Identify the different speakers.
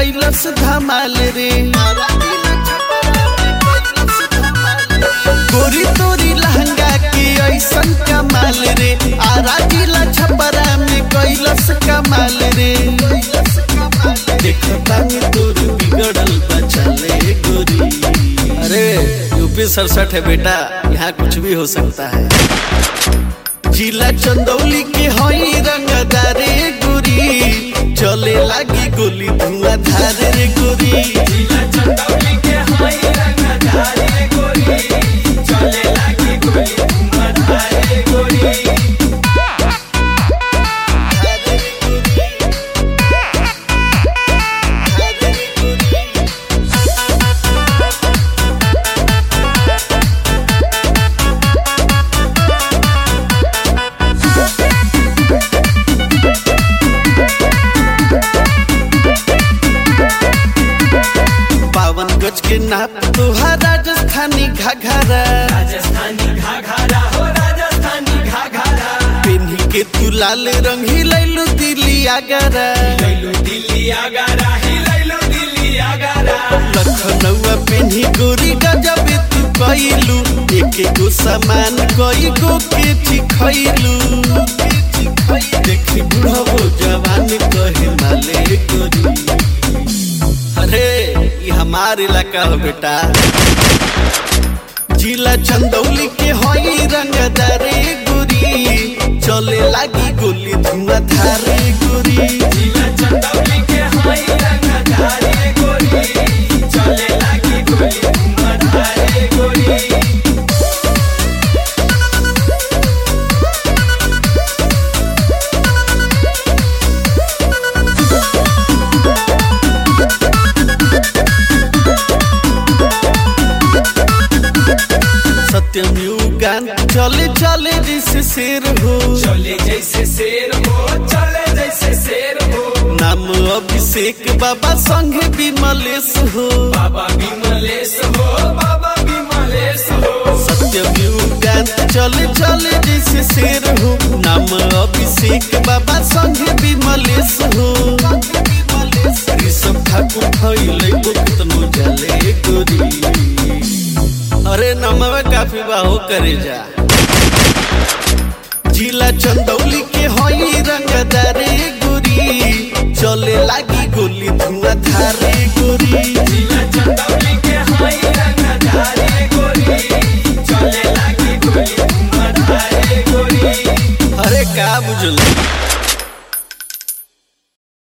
Speaker 1: कैलस धमाल रे गोरी तोरी लहंगा के ऐसन कमाल रे आरा जिला छपरा में कैलस कमाल रे देखता में तोर बिगड़ल बचले गोरी अरे यूपी सड़सठ है बेटा यहाँ कुछ भी हो सकता है जिला चंदौली के हई रंगदारे गोरी चले लागी गोली धुआं धारे रे गोरी
Speaker 2: जिला चंदौली के हाय रंगधारी गोरी चले लागी गोली उमधारे गोरी
Speaker 1: बावन गज के नाप तोहार राजस्थानी घाघरा
Speaker 2: राजस्थानी घाघरा हो राजस्थानी घाघरा
Speaker 1: पेन्ही के तू लाल रंग ही लैलू दिल्ली आगरा
Speaker 2: लैलो दिल्ली आगरा ही लैलो दिल्ली आगरा
Speaker 1: लखनऊआ पेन्ही गोरी गजब तू कैलू एक गो सामान कई गो के खैलू देखी बुढ़ो जवान कहे माले गोरी अरे ये हमार इलाका हो बेटा जिला चंदौली के हई रंगदारे गोरी चले लागी गोली धुआं धारे गोरी
Speaker 2: जिला चंदौली के हाय रंगधारी गोरी चले लागी गोली उमधारे गोरी
Speaker 1: सत्यम युगान चले चले जैसे शेर हो
Speaker 2: चले जैसे शेर हो चले जैसे शेर हो
Speaker 1: नाम अभिषेक बाबा संग विमलेश हो
Speaker 2: बाबा विमलेश हो बाबा विमलेश हो
Speaker 1: सत्यम युगान चले चले जैसे शेर हो नाम अभिषेक बाबा संग विमलेश हो ऋषभ ठाकुर फैले कितनो जले गोरी अरे नमवे काफी बाहो करे जा जिला चंदौली के हई रंगदारे गोरी चले लागी गोली धुआं धारे